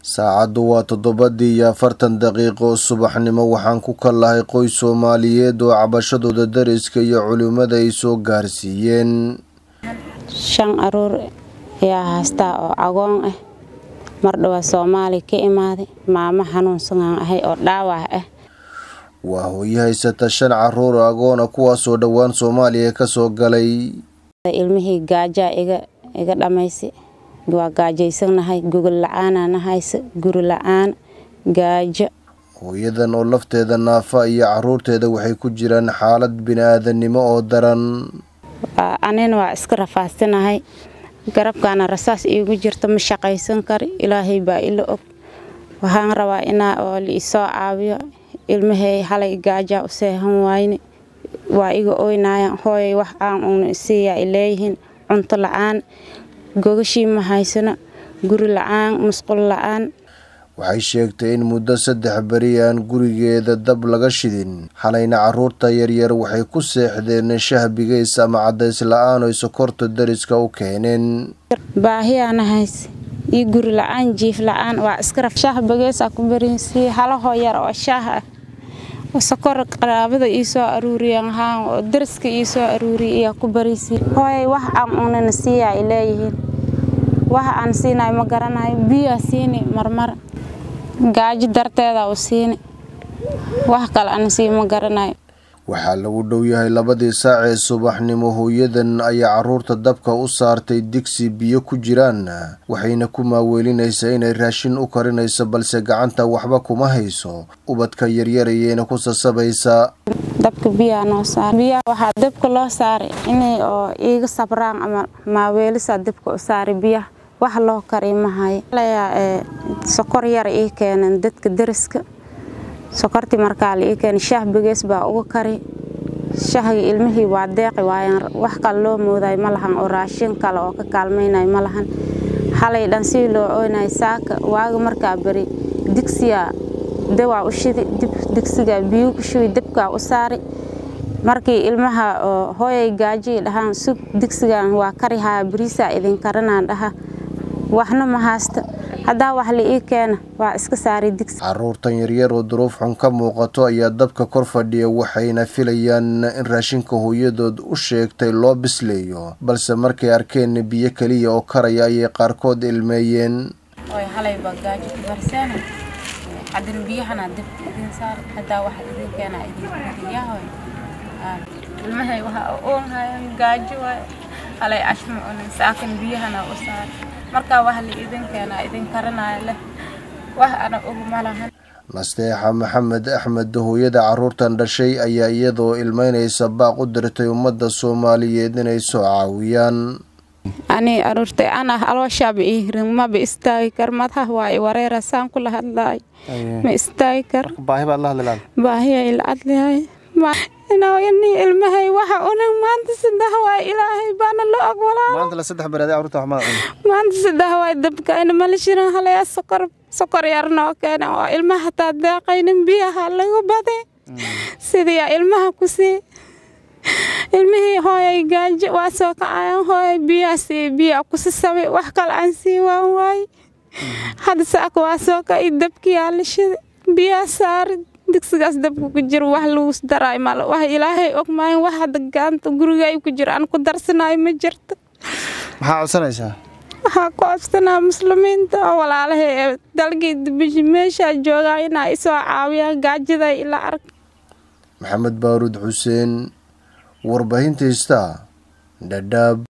saacaddu waa toddobadii iyo afartan daqiiqo subaxnimo waxaan ku kallahay qoys soomaaliyeed oo cabashadooda dariska iyo culimmada ay soo gaarsiiyeen shan aruur ayaa haystaa oo agoon ah mar dhowaa soomaali ka imaaday maamo xanuunsanaan ahay oo dhaawac ah waa hooyo haysata shan caruur oo agoona kuwaasoo dhowaan soomaaliya ka soo galay ilmihii gaajaa iga dhammaysa waa gaajaysanahay gogol la-aanana haysa guri la-aan gaajo hooyadan oo lafteeda naafa iyo caruurteeda waxay ku jiraan xaalad bini-aadannimo oo daran anina waa iska rafaadsanahay garabkaana rasaas iigu jirta ma shaqaysan kari ilaahay baa ila og waxaan rabaa inaa oo liisoo caawiyo ilmahay halay gaajaa u seehan waayne waa iga oynaayaan hooyay wax aan una isiiyaa ay leeyihiin cunto la-aan gogashii ma haysano guri la-aan musqul la-aan waxay sheegtay in muddo saddex beri aan gurigeeda dab laga shidin xalayna caruurta yaryar waxay ku seexdeen shahbigays ama cadays la-aan oy sokorta dariska u keeneen baahiyaana hayse iyo guri la-aan jiif la-aan waa iska shahbageysaa ku barinsii halahoo yar oo shaah ah sokor qaraabada ii soo aruuriyeen haan oo dariska ii soo aruuriya iyaa ku bariisii hooyay wax aan unana siiya ay leeyihiin wax aan siinayo ma garanayo biyaa siini marmar gaajo darteeda u siini wax kale aan sii ma garanayo waxaa lagu dhow yahay labadii saac ee subaxnimo hooyadan ayaa caruurta dabka u saartay digsi biyo ku jiraan waxayna ku maaweelinaysaa inay raashin u karinayso balse gacanta waxba kuma hayso ubadka yaryarayeyna ku sasabaysaa dabka biyaa noo saar biyaa waxaa dabka loo saaray inay oo iiga sabraan ama maaweelisaa dabka u saaray biyaha wax loo kari mahayo layaa sokor yar ii keeneen dadka dariska sokortii markaa la ii keenay shaah begees baa uga kari shahgii ilmihii waa deeqi waayaan wax kale loo moodayo ma lahan oo raashin kale oo ka kaalmaynayo ma lahan halay dhan sii loo ooynay saaka waaga markaa beri digsiyaa dawaa u shidi dib digsigaa biyu ku shubi dabkaa u saari markii ilmaha oo hooyay gaajii dhahaan sug digsigan waa karihaa bariisaa idin karinaan dhaha waxna ma haasta haddaa wax la ii keena waa iska saari digsi caruurtan yaryar oo duruuf xun ka muuqato ayaa dabka kor fadhiya waxayna filayaan in raashinka hooyadood u sheegtay loo bisleeyo balse markay arkeen biyo keliya oo karaya ayay qaarkood ilmeeyeen markaa wax la idin keenaa idin karinaayo leh wax ana og ma lahan nasteexa maxamed axmed hooyada caruurtan dhashay ayaa iyadoo ilmeynaysa baaq u dirtay ummadda soomaaliyeed inay soo caawiyaan ani aruurtay ana alooshaaba ii hirin maba istaagi kar madaha waa i wareera saan kula hadlaay ma istaagi kar baahiya ila adlihay ni ilmahay waxa unan maanta saddex waay ilaahay baana la ogolaa maanta saddex waay dabkayna mala shirin halaya sokor sokor yar noo keena oo ilmaha hataa deeqaynin biyaha lagu bade sidiyaa ilmaha ku sii ilmihii hooyay gaajo waa soo kacayan hooyay biyaa sii biyaa kusi sabi wax kale aan sii waan waay hadda saaka waa soo kaci dabkiyaa la shida biyaa saari digsigaas dabka ku jiro wax lagu daraay mal wax ilaahay og maayo wax hadda gaanta gurigay ku jiro aan ku darsanayo ma jirto maxaa codsanaysaa waxaa ku codsanaa muslimiinta oo walaalahay ee dalgii dibishi meeshaa joogaa inaa isoo caawiyaan gaajaday ila ark maxamed baaruud xuseen warbaahinta hista dhadhaab